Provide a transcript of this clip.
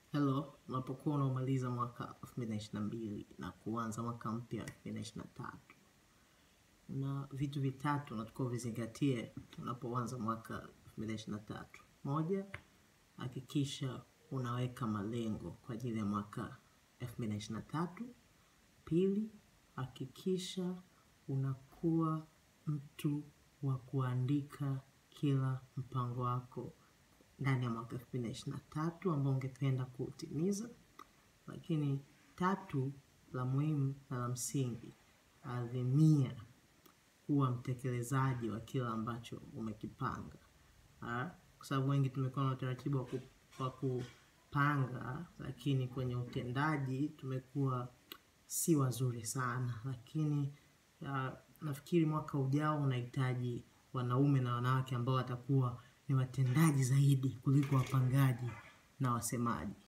Hello, unapokuwa unaumaliza mwaka 2022 na kuanza mwaka mpya 2023. Una vitu vitatu unatakiwa uvizingatie unapoanza mwaka 2023. Moja, hakikisha unaweka malengo kwa ajili ya mwaka 2023. Pili, hakikisha unakuwa mtu wa kuandika kila mpango wako ndani ya mwaka 2023 ambao ungependa kuutimiza. Lakini tatu, la muhimu na la msingi, adhimia kuwa mtekelezaji wa kila ambacho umekipanga. Ah, Kwa sababu wengi tumekuwa na utaratibu wa ku- wa kupanga, lakini kwenye utendaji tumekuwa si wazuri sana. Lakini ah, nafikiri mwaka ujao unahitaji wanaume na wanawake ambao watakuwa ni watendaji zaidi kuliko wapangaji na wasemaji.